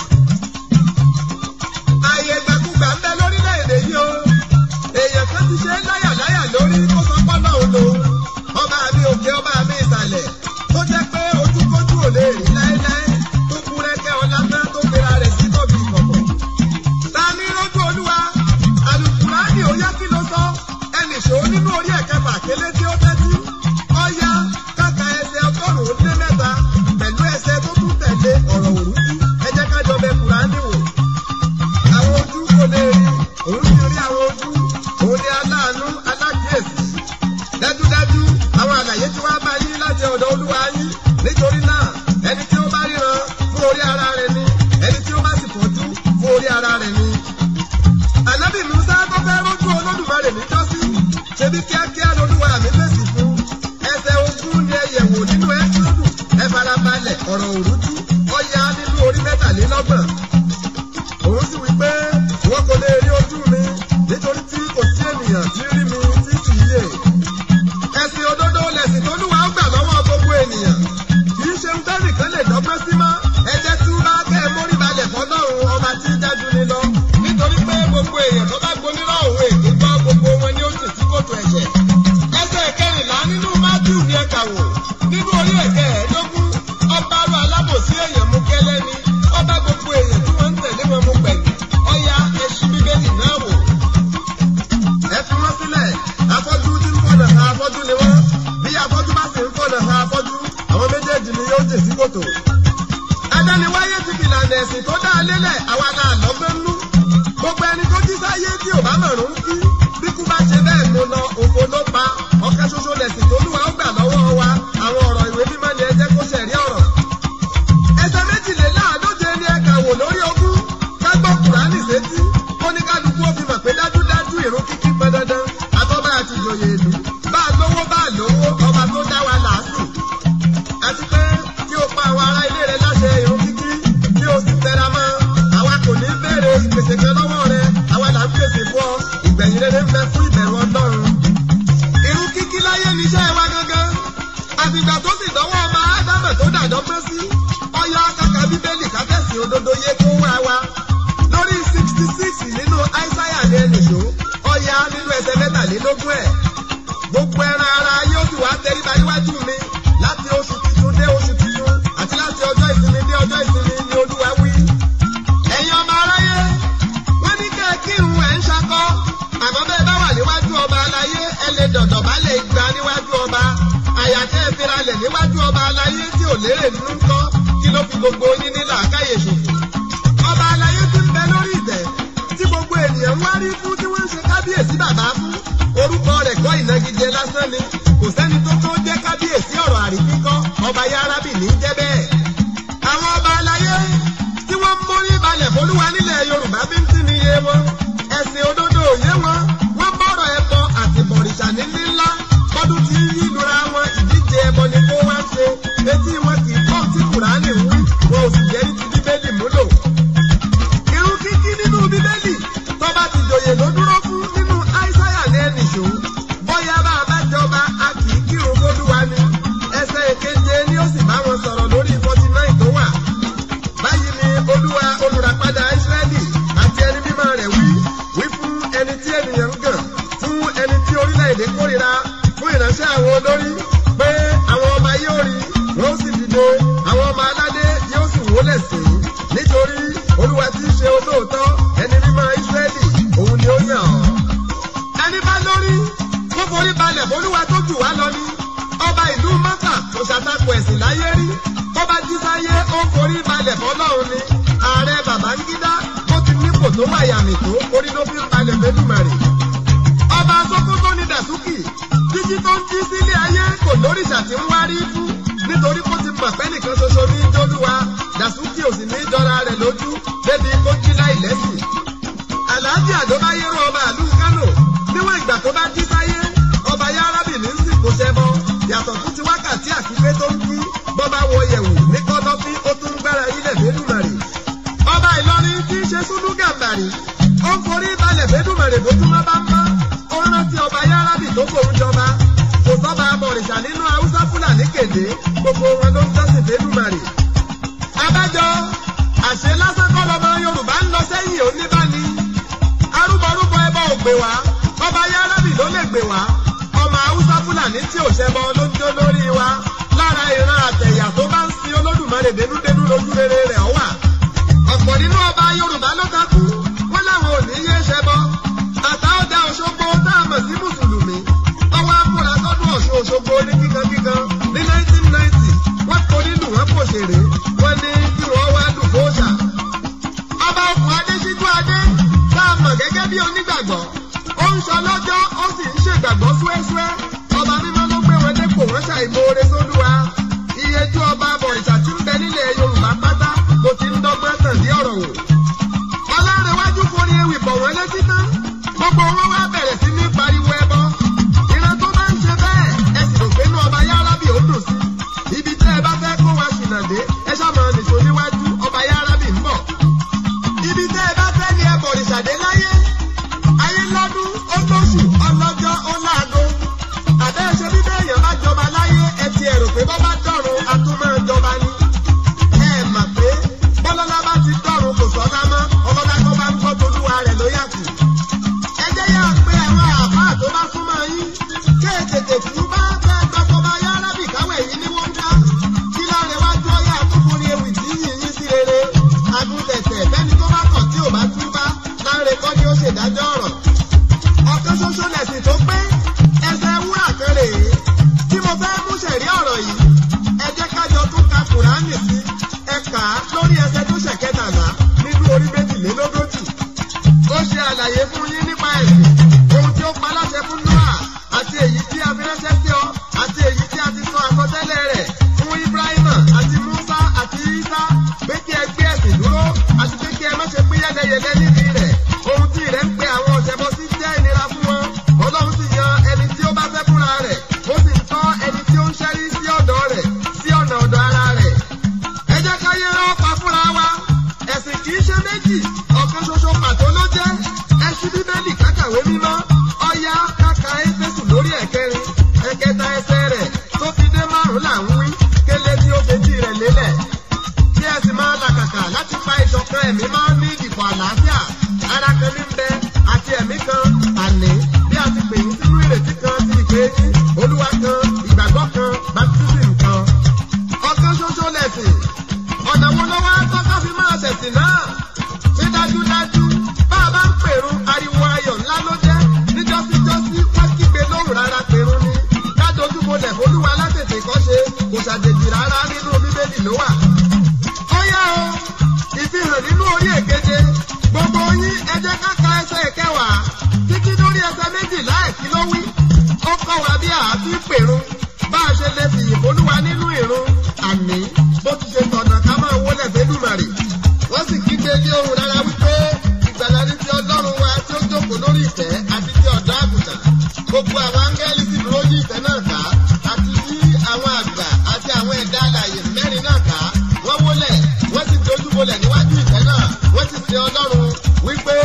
ààyè gbàkúgbà ń bẹ lórílẹ̀‐èdè yìí o èèyàn kan ti ṣe é láyàláyà lórí kó sọ pọ́nà òun lòun ọba mi òkè ọba mi ìsàlẹ̀ tó jẹ́ pé ojúkójú ò lè rí láéláé tó kú rẹ́kẹ́ ọlá tán tó gbéra rẹ̀ sí tóbi ìkọ̀kọ̀. ta ní rójú olúwa àlùkùránì ó yá kí ló sọ ẹnì ṣòó nínú orí ẹ̀kẹfà kélé tí ó tẹ́tí ọ̀ya káka ẹsẹ̀ ọgọ́rùn-ún lé mẹ́ta pẹ̀lú ẹsẹ̀ tó tún tẹ̀lé ọ̀rọ̀ òrùkú ẹ jẹ́ ká jọ bẹ kùránì wò. àwọn ojú kò lè rí òun sì rí àwọn ojú òun ni aláàánú alákìyèsí dájúdájú àwọn àlàyé tí wàá bá yín láti ọ̀dọ̀ olúwa yín nítorí náà ẹni tí ó bá ríran fún orí ara rẹ̀ ni ẹni tí ó bá sì fọ́jú fún orí ara rẹ̀ ni. ànábì musa tó fẹ́ rójú olódùmarè níjọ́sí ṣebí kíákíá lolúwa mi ọ̀rọ̀ òrújú ọ̀ya nínú orí mẹ́tàlélọ́gbọ̀n. Òun sì wí pé wọ́n kò lè rí ojú mi nítorí tí kò sí ènìyàn tí rí mi tí kì í yè. Ẹ̀sìn òdodo lẹ̀sìn tó lúwa ó gbà lọ́wọ́ gbogbo ènìyàn. Kì í ṣe ń tẹ́nìkan lè dọ́gbọ́n sí mọ́. Ẹ jẹ́ tí bá kẹ́ ẹ mórí balẹ̀ fọlọ́run ọba tí ń dájú ni lọ. Nítorí pé gbogbo èèyàn tó bá gbonírọ̀ òun èké gbọ́ gbogbo wọn ni ó sì sí kòtò ẹ̀ṣẹ̀. Ẹsẹ̀ kẹrìnlá nínú Mátíù ní ẹ̀ka wò. Nínú orí ẹ̀kẹ́ ẹ̀ẹ́dógún, ọba arú alábòsí èèyàn mú kẹ́lẹ́ ni. Ọba gbogbo èèyàn tí wọ́n ń tẹ̀lé wọn mú pẹ̀lú. Ọya ẹṣin bíbélì náà wò. Ẹ fi wọ́n sílẹ̀, afọ́jú tí ń fọ̀nà ha afọ́jú ni wọ́n. Bí afọ́jú bá sì ń fọ̀nà ha afọ́jú, àwọn méjèèjì ni yóò jè sí kòtò. Adániwáyé ti fìlànà ẹ̀sìn tó dá a lélẹ̀, àwa náà lọ́gbọ́n nú. Gbogbo ẹni tó jí sáyé tí ò bá mọ̀rún kí. Bí kú bá ṣe bẹ́ẹ̀ mo lọ, òfo ló pa. Ọ̀kan ṣoṣo lẹ̀sìn tó lúwa ó gbà lọ́wọ́ wa. Àwọn ọ̀rọ̀ ìwé mímọ́ ni ẹ jẹ́ kó ṣẹ̀rí ọ̀rọ̀. Ẹsẹ̀ méjìléláàádóje ni ẹ kà wò lórí ogún. Ká gbọ́ Kùránì sétí. Ó ní kálukú ó fi mọ̀ pé dájúdájú ìrun kíkí pọn dandan. Àtọ́bá àti ìjòyè ìlú. Bá a lówó bá a lówó, ọba tó dá wa làásù. Àti pé kí o pa àwọn ará ilé rẹ láṣẹ ìrun kíkí. Kí o sì tẹra mọ́. Àwa kò ní béèrè ìpèsè kan lọ́wọ́ rẹ. Àwa là ń pèsè fún ọ. Ìgbẹ̀yìn rere ń bẹ fún ìbẹ̀rù Ọlọ́run. Irun kíkí láyé níṣẹ́ wa gangan. Àfìgbà tó sì dọ́wọ́ ọmọ Ádámọ̀ tó dàdọ́gbọ́n sí. Ọyá kàkà Bíbélì kábẹ́sì òdodo yé kó wá wa. Lórí sixty six nínú Áísáyà ní ẹnìṣó. Ọya nínú ẹsẹ̀ mẹ́tàlélógún ẹ̀. Gbogbo ẹran ara yóò sì wá tẹríba níwájú mi. Láti oṣù tuntun dé oṣù tuntun. Àti láti ọjọ́ ìsinmi dé ọjọ́ ìsinmi ni Olúwa wí. Ẹ̀yin ọmọ aráyé, wọ́n ní kẹ́ ẹ kírun ẹ̀ ń ṣakọ́. Àmọ́ bẹ́ẹ̀ bá wà níwájú ọba aláyé, ẹ lè dọ̀dọ̀ bá lè gba níwájú ọba. Àyà tẹ́ ẹ fira lẹ̀ níwájú ọba aláyé tí ò lérè nínú kọ́. Kí ló fi gbogbo yín ní làákàyè ṣòfò? Ọba aláyé ti ń bẹ lórí ìtẹ́. Tí gbogbo ènìyàn ń wárí fún tí wọ́n ń ṣe kábíyèsí bàbá fún. Orúkọ rẹ̀ kọ́ ìnagijẹ lásán ni. Kò sẹ́ni tó tó jẹ́ kábíyèsí ọ̀rọ̀ àríkíkọ́. Ọba Yárábì ní jẹ́ bẹ́ẹ̀. Àwọn ọba aláyé tí wọ́n ń mórí balẹ̀ fólúwa nílẹ̀ Yorùbá bí ń tí ni iye wọn. Ẹ̀sìn òdodo òye wọn. Wọ́n bọ̀rọ̀ ẹbọ àti bọ̀rìṣà níní ńlá. Kọ́dún tí yí lura wọn ìdíje ẹbọ ni kó wá ṣe. Etí wọn kì í gbọ́ tí Kùránì ń wí. Wọn ò sì jẹ́ ní ti Bíbélì múlò. Irun kíkí nínú Bíbélì tọ́ba ti jòyè ló dúró fún nínú Áísáyà ní ẹnìṣó. Bóyá bá a bá jọba a kì í kírun fólúwa ni. Ẹsẹ̀ èkeje ni ó sì bá wọn sọ̀rọ̀ lórí forty nine tó wà. Báyìí ni Olúwa olùràpadà Ísírẹ́lì àti ẹni mímọ́ rẹ̀ wí. Wí fún ẹni tí ènìyàn ń gàn. Fún ẹni tí orílẹ̀-èdè kórìíra. Fún ìránṣẹ́ àwọn olórí. Pé àwọn ọba yóò rí. Wọ́n ó sì dìde. Àwọn ọmọ aládé yóò sì wólẹ̀ sí i. Nítorí Olúwa tí í ṣe olóòótọ́. Ẹni mímọ́ Ísírẹ́lì. Òun ni ó yàn ọ́. Ẹni bá lórí. Kó forí balẹ̀ fólúwa tó jù wá lọ ní. Ọba ìlú Mọ́kà kò ṣàtakò ẹ̀sìn láyé rí. Tọ́ba jí sáyé ó forí balẹ̀ fọlọ́run ni. Ààrẹ Babangida ó ti nípò tó wà yàmì tó orí ló fi ń balẹ̀ fẹ́dùmarè. Ọba Sókótó ni Dàsúkì. Jíjí tó ń jí sílé ayé kò lóríṣà tí ń wárí fún. Nítorí kó ti mọ̀ pé nìkan ṣoṣo ní Jólúwa. Dàsúkì ò sì ní jọra rẹ̀ lójú débi kó jí láì lẹ́sìn. Àlàájì Àdóbáyérò ọba àlú Kánò níwọ̀n ìgbà tó bá jí sáyé. Ọba Yárábì ní ń sìnkú ṣẹbọ. Yàtọ̀ fún ti wákàtí àkípé tó ń kí. Bọ́ba wọ yẹ̀wù ní kọ́dọ́fín ó tún ń gbára ilẹ̀ fẹ́dùmarè. Ọba Ìlọrin tí í ṣe Súdú Gàmbàrì. Ó ń forí balẹ̀ fẹ́dùmarè bójúmọ́ bá mọ́. Ó rántí ọba Yárábì tó fòun jọba. Kò sọ́ba abọ̀rìṣà nínú Haúsá Fúlàní kéde. Gbogbo wọn ló ń jọ́sìn fẹ́dùmarè. Abájọ àṣẹ lásán kọ́ lọmọ Yorùbá ń lọ sẹ́yìn oníbàní. Arúbọrúbọ ẹbọ ò gbé wá. Ọba Yárábì ló lè gbé wá. Ọmọ Haúsá Fúlàní tí ò ṣẹbọ ló ń jó lórí wa. Lára ìran àtẹ̀yà tó bá ń sin Olódùmarè dénúdénú lójú rere rẹ̀ ọ wà. Ọ̀pọ̀ nínú ọba Yorùbá ló takú. Wọ́n láwọn ò ní yé ṣẹbọ. Tàtà ọjà Òṣogbo tá a mọ̀ sí Mùsùlùmí. Ọwọ́ amúra sọ́dún Ọ̀ṣun Òṣogbo ní kíkankíkan ní 1990. Wọ́n kò nínú wọn kò ṣèrè. Wọ́n ní kí wọ́n wá dùn fóòṣà. Ọba ọkùn Adéṣíjú Adé tá a mọ̀ gẹ́gẹ́ bí onígbàgbọ́. Ó ń sọ lọ́jọ́ ó sì ń ṣègbàgbọ́ súẹ́súẹ́. Ọba mímọ́ ló gbé wọn dépò wọ́n ṣàìmoore sólúwa. Iyejú ọba àbọ̀rìṣà tí ń bẹ nílẹ̀ Yorùbá pátá ló ti ń dọ́gbọ́n tàn dí ọ̀rọ̀ wò. Ọlárẹ̀wájú forí ewì bọ̀ wọ́n létí tán. Gbogbo wọn wá bẹ̀rẹ̀ sí ní pariwo ẹbọ. Ìran tó bá ń ṣe bẹ́ẹ̀ ẹ sì rò pé inú ọba Yárábì ó dùn sí. Ibi tẹ́ ẹ bá fẹ́ kó wa ṣìnà dé ọlọ́jọ́ ó láago àbẹ́ ṣe bí bẹ́ẹ̀yàn bá jọba láyé ẹ ti ẹ̀rù pé bọ́ bá dọ̀run a tún máa jọba ni. ẹ mà pé bọ́lọ́lá bá ti dọ̀run kò sọ́lá mọ́ ọlọ́lá tó bá ń gbọ́ tolúwa rẹ̀ ló yàtọ̀. ẹ jẹ́ yà pé àwọn àbá tó bá súnmọ́ yín ké tètè tú bá fẹ́ gbọ́tọ́ bá yá rábì káwé yín ní wọ́n dá. kí láre wájú ọyá àkúkúrin ewì tí yìnyín sí rere. agùntẹ̀tẹ̀ bẹ́ni tó bá kọ̀ tí ò bá tú bá láre kọ́ ni ó ṣèdájọ́ ọ̀rọ̀ ọ̀kan ṣoṣo lẹ̀sìn tó pé ẹsẹ̀ wúrà kan rèé tí mo fẹ́ mú ṣẹ̀rí ọ̀rọ̀ yìí ẹ jẹ́ kájọ tún ka kùránì sí ẹ kà á lórí ẹsẹ̀ tó ṣẹ̀ kẹtàlá nínú orí méjìlélógójì ó ṣe àlàyé fún yín nípa ẹ̀sìn ohun tí ó pa láṣẹ fún noah àti èyí tí a fi ránṣẹ́ sí ọ àti èyí tí a ti sọ àkọsẹ́lẹ̀ rẹ̀ fún ibrahima àti musa àti isa pé kí ẹ gbé ẹ̀sìn dúró àti pé kí ẹ má ṣe pín yẹ́lẹyẹ̀lẹ nídìí rẹ̀ ohun tí rẹ̀ ń pe àwọn ọ̀sẹ̀bọ sí jẹ́ ìnira fún wọn ọlọ́run sì yan ẹni tí ó bá fẹ́ fúnra rẹ̀ ó sì ń tọ́ ẹni tí ó ń ṣẹ́rí sí ọ̀dọ̀ rẹ̀ sí ọ̀nà ọ̀dọ̀ ara rẹ̀ ẹ jẹ́ ká yẹ ọ́ pa fúnra wa ẹ̀sìn kì í ṣe méjì ọ̀kan ṣoṣo pàtó ló jẹ́ ẹ ṣí bíbélì kákàwé mímọ́ ọ̀yá káka éfésù lórí ẹ̀kẹrin ẹ̀kẹta ẹsẹ̀ rẹ̀ tó fi dé márùn-ún là ń wí kélé tí ó fetí rẹ̀ lélẹ̀ kí ẹ sì máa làkàkà láti pa ìṣọ̀kan ẹ̀mí máa ń ní ìdìbò àlàáfíà ara kan ní bẹ àti ẹ̀mí kan àní bí a ti pè yín sínú ìrètí kan ti ìpè yín olúwa kan ìgbàgbọ́ kan baptism kan ọ̀kan ṣoṣo lẹ̀sìn ọ̀nà wo ló wá tọ́ka fi máa ṣẹ̀sìn náà ṣé dájúdájú bá a bá ń pèrú ariwo ayọ̀ ńlá ló jẹ́ níjọ́síjọ́sí wọ́n kígbe lóhùn rárá pèrú ni kádojú bolẹ̀ olúwa látètè kọ́ ṣe kò ṣàjèjì rárá nínú bíbélì ló wà. ó yá o ìfihàn nínú orí èkeje gbogbo yín ẹ jẹ́ ká ka ẹsẹ̀ ìkẹwàá títí lórí ẹsẹ̀ méjìlá ẹ̀kí ló wí. ó kọ́ wa bí a ti pèrú bá a ṣe lè fìyìn olúwa nínú ìrun àní bó ti ṣe tọ̀nà ká máa wọlé fẹ́dùmarè. wọ́n sì kígbe ní ohùn rárá wípé ìgbàlá ní ti ọlọ́run wa tí ó jókòó lórí ìtẹ́ àti ti ọ̀dọ́ àgùntàn. gbogbo àwọn áńgẹ́lì sì dúró yí ìtẹ́ náà ká àti yí àwọn àgbà àti àwọn ẹ̀dá alààyè mẹ́rin náà ká. wọ́n wólẹ̀ wọ́n sì dojú bolẹ̀ níwájú ìtẹ́ náà wọ́n sì ṣe ọlọ́run wípé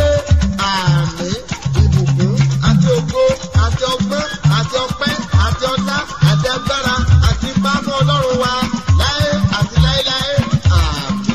àmì ìbùkún àti ògo àti ọgbọ́n àti ọpẹ́ àti ọlá àti agbára àti ipá fún ọlọ́run wa láé àti láéláé àmì.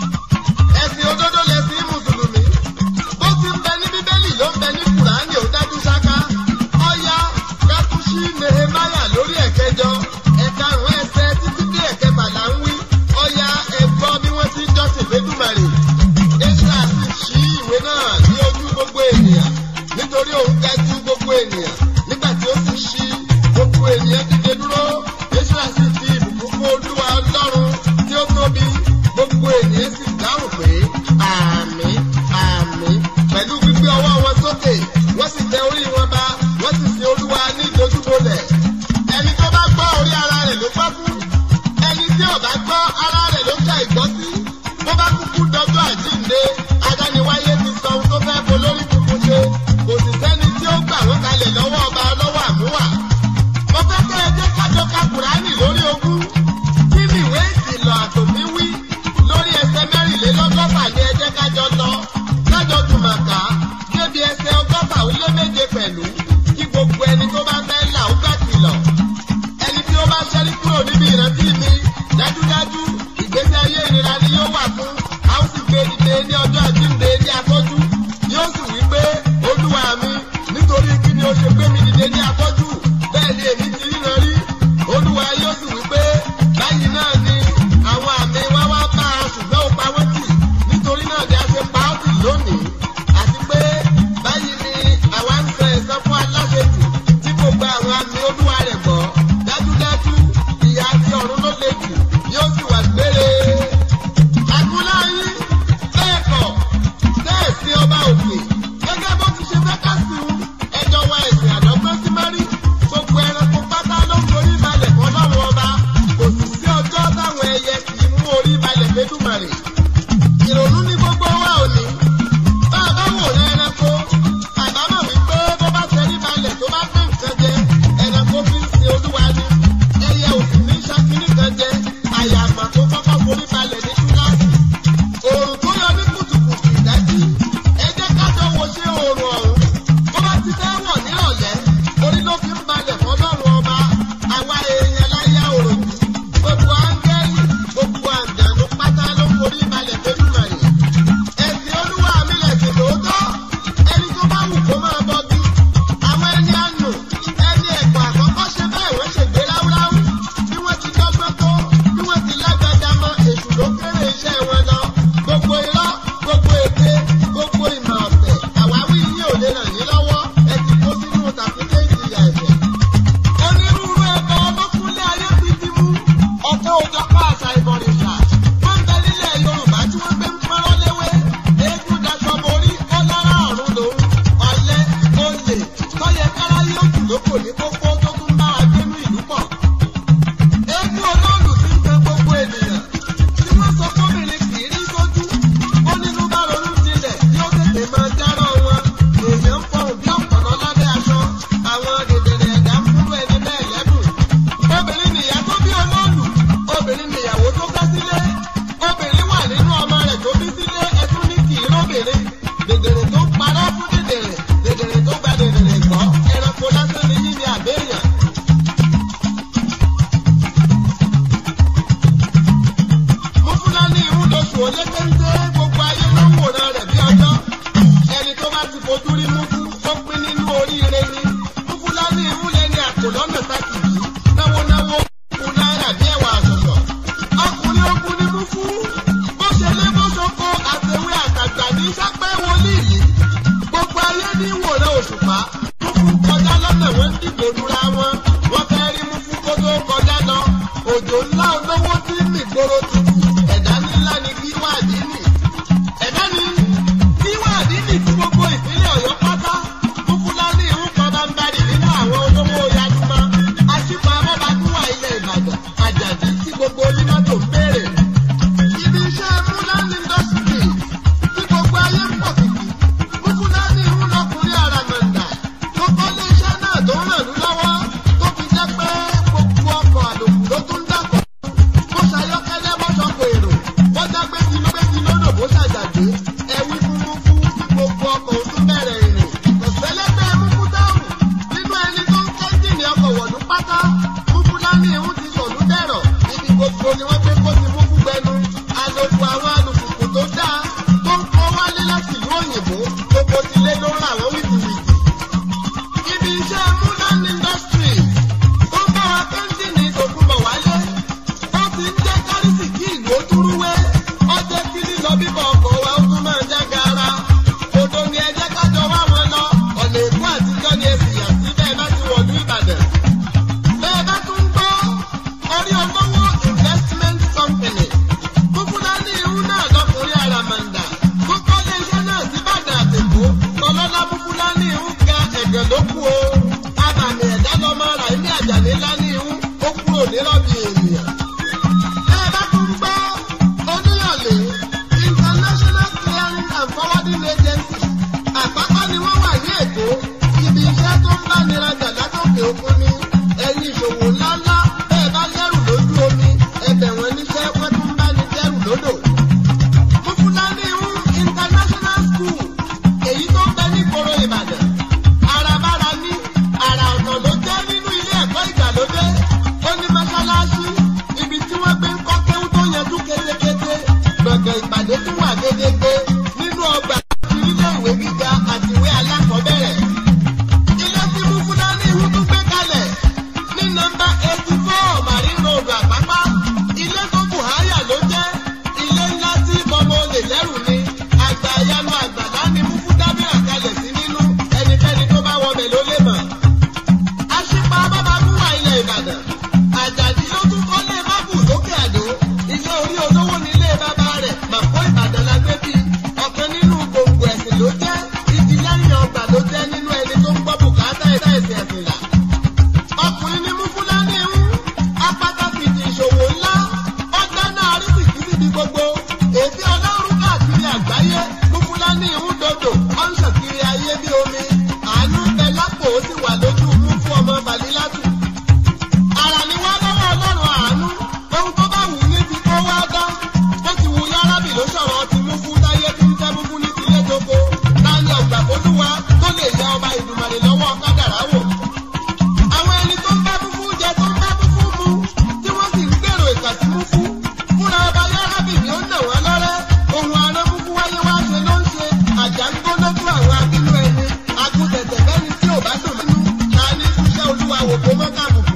ẹ̀sìn òdodo lẹ̀sìn mùsùlùmí bó ti ń bẹ ní bíbélì ló ń bẹ ní kùránì ó dájú ṣáká ọ̀yá kátúṣí nehemaya lórí ẹ̀kẹjọ ẹ̀karùn-ún ẹsẹ̀ títí dé ẹ̀kẹfàlà ń wí ọ̀yá ẹ̀gbọ́n bí wọ́n ti ń jọ́sìn fẹ́dùmarè Ezra sì ṣí ìwé náà ní ojú gbogbo ènìyàn nítorí òun ga ju gbogbo ènìyàn nígbà tí ó sì ṣí gbogbo ènìyàn dìde dúró Ezra sì fi ìbùkún fún olúwa ọlọ́run tí ó tóbi gbogbo ènìyàn sì dáhùn pé àmì àmì pẹ̀lú gbígbé ọwọ́ wọn sókè wọ́n sì tẹ orí wọn ba wọ́n sì sin olúwa ní ìdojúbolẹ̀ ẹni tó bá gbọ́ orí ara rẹ̀ ló gbọ́ fún ẹni tí ò bá gbọ́ ara rẹ̀ ló ṣe ìgbọ́ sí bó bá kúkú dọjọ́ àjíǹde adániwáyé ti sọ ohun tó fẹ́ bolórí tuntun ṣe kò sì sẹ́ni tí ó gbà wọ́n kalẹ̀ lọ́wọ́ ọba lọ́wọ́ àmúwà. mo fẹ́ kẹ́ ẹ jẹ́ kájọ ka kùránì lórí ogún kí ni ìwé ìkìlọ̀ àtòfin wí lórí ẹsẹ̀ mẹ́rìnlélọ́gọ́fà ni ẹ jẹ́ kájọ lọ kájọ jùmọ̀ká débi ẹsẹ̀ ọgọ́fà ó lé méje pẹ̀lú kí gbogbo ẹni tó bá fẹ́ là ó gbà kìlọ̀ ẹni tí ó bá ṣẹ́rí kúrò níbi ìrántí mi dájúdájú ìgbésí ayé ìnira ni yóò wà fún a ó sì gbé dìde ní ọjọ́ àjíǹde ní afọ́jú yóò sì wí pé olúwa mi nítorí kí ni o ṣe gbé mi dìde ní afọ́jú bẹ́ẹ̀ ni èmi ti ríran rí olúwa yóò sì wí pé báyìí náà ni àwọn àmì wá wá bá a ṣùgbọ́n ó pa wọ́n tì nítorí náà ni a ṣe pa ọ́ tì lónìí àti pé báyìí ni àwa ń sọ ẹ̀san fún aláṣejù tí kò gba àwọn àmì olúwa rẹ̀ gbọ́ dájúdájú ìyà àti ọ̀run ló le jù yóò sì wà gbére. Àgúnláyé bẹ́ẹ̀ kọ̀ bẹ́ẹ̀ sí ọba òkè gẹ́gẹ́ bó ti ṣe fẹ́ ká sí un ẹjọ́ wa ẹ̀sìn àdọ́gbọ́n sí mẹ́rí gbogbo ẹranko ń kọjá lọ́nà wọ́n ń dìbò lura wọn wọ́n fẹ́ rí mú fún kó tó kọjá lọ òjò ńlá olówó tí ń mìgboro tutù ẹ̀dá ńlá ni kí wádìí nì ẹ̀dá ni kí wádìí nì tí gbogbo ìpínlẹ̀ ọ̀yọ́ pátá fún fúlàní ìhún kan bá ń bari nínú àwọn olówó yaduma aṣípa abọ́bakúwà ilẹ̀ ìbàdàn àjàdí tí gbogbo onímọ́tò ń béèrè ibi iṣẹ́ múlán industry tí gbogbo ayé ń pọ̀ kìkì fúfúlání ìhún lọkùnrin àràmàǹdà tó kọ́ lé iṣẹ́ náà tó ń ràn lú lọ́wọ́ tó fi jẹ́ pé gbogbo ọkọ̀ àlòkù ló tún dàpọ̀ bó ṣayọ́kẹ́lẹ́ bó ṣọkọ̀ èrò bó dágbé tí ló gbé tí lódò bó ṣàjàgbé ẹ̀wí fúnfún fún gbogbo ọkọ̀ òtún bẹ̀rẹ̀ ìrìn kọ̀sẹ́lẹ́gbẹ́ múfú dáhùn nínú ẹni tó ń kẹ́ńtìnì ọkọ̀ wọ̀lú pátá fúfúlání ìhún ti sọ̀lú dẹ̀rọ̀ ibi gbogbo ni wọ́n gbé kó ti mú fún gbẹnu àlòkù àwọn alùpùpù tó dáa tó ń kó wálé láti ìlú òyìnbó gbogbo tilé ló ń rà wọ́n wìtìwìtì ibi iṣẹ́ múlán industry tó ń bá wa kẹ́ńtìnì tòkunbọ̀ wálé ó ti ń jẹ́ kárìsì kí ìlú ó túrúwé ó jẹ́ kí lílọ bíbọ̀ ọkọ̀ wa ó tún máa já gaara odò ni ẹ jẹ́ kájọ wá wọn lọ ọ̀nà èkó àtijọ́ ni ẹ sì yà sí bẹ́ẹ̀ bá ti wọ̀lú ìbàdàn bẹ́ẹ̀ bá tún gbọ́ orí olówó investment company fúnfúnání irú náà lọkùnrin àràmàǹdà tó kọ́lé iṣẹ́ náà sí bàdàn àtẹ̀kọ́ tọ́lọ́lá fúnfúnání irú ga ẹ̀gẹ̀ ló kú o abàmì ẹ̀dá lọ́mọ ara ilé àjàlé ńlá ní irú ó kúrò nírọ̀bì ènìyàn. bẹ́ẹ̀ bá tún gbọ́ oníyànlé international clearing and forwarding agency àpapọ̀ ni wọ́n wà ní èkó ibi iṣẹ́ tó ń bá nira jà látòkè òkun ni ẹ̀yin ìṣòwò ńláńlá bẹ́ẹ̀ bá lẹ́rù lójú omi ẹbẹ̀ wọn níṣẹ́ wọ́n tún bá ní dẹ́rù lódò. Fúfúlání ń international school èyí tó ń bẹ ní ìgboro Ìbàdàn. Àràbára ní àrà ọ̀nà ló jẹ́ nínú ilé ẹ̀kọ́ ìgbàlódé. Ó ní mọ́ṣáláṣí ibi tí wọ́n gbé ń kọ́ kéwú tó yanjú kétékété. Gbọ̀ngàn ìpàdé tún wà gédégbé nínú ọgbà àti ilé ìwé gíga àti ìwé alákọ̀ọ́bẹ̀rẹ̀ ilé tí Fúfúlání ìhú tún gbé kalẹ̀ ní nọ́mbà eighty four Marine Road Àpápá ilé tó Buhaya ló jẹ́ ilé ńlá tí bọ́mọ olè lẹ́rù ni àgbà ìyanu àgbàlá ni Múfú dábìrà kalẹ̀ sí nínú ẹnikẹ́ni tó bá wọbẹ̀ ló lè mọ̀. Aṣípa Bábágúnwà ilẹ̀ Ìbàdàn Àjàdí ló tún kọ́lé mábù lókè àdó ilé orí olówó nílé bàbá rẹ̀ Màpó Ìbàdàn la gbé bí ọ̀kan nínú gbòǹgbò ẹ̀sìn ló jẹ́ igi lẹ́yìn ọgbà ló jẹ́ nínú ẹni tó ń gbọ́ bùkátà ẹ̀dá ẹ̀sìn ẹ̀sìn là. Ọkùnrin ni Múfúlání ń apátákìtì ìṣòwò ńlá ọgbẹ́ náà rí sìkì síbi gbogbo èsì ọlọ́run káàkiri àgbáyé Múfúlání ń dòdò ó ń ṣàkiri ayé bí omi àánú ń bẹ lápò ó sì wà lójú mú fún ọmọ Bàlílátù. Àrà ni wọ́n lọ́wọ́ ọlọ́run àánú ohun tó bá wù ní ti kó wá dá bó ti wù yárábì ló sọ̀rọ̀ ti mú fún táyé tí ń tẹ́ mú fún ní tilé tóko láàrin ọgbà fólúwa tó lè ya ọba ìdùmarè lọ́wọ́ kádàrá wò. Àwọn ẹni tó ń bá fúfú jẹ tó ń bá fúfú mu tí wọ́n sì ń gbèrò ìkà sí fúfú. Fúnra ọba yárábì ni ó nà wọ́n lọ́rẹ́. Ohun àná fúfú wáyé wá ṣe ló ń ṣe. Àjà ń gbóná fún àwọn abínú ẹni. Agùntẹ̀tẹ̀ bẹ́ni tí ò bá dùn nínú. Ta ní ṣiṣẹ́ olúwa wò kó mọ́ káàbù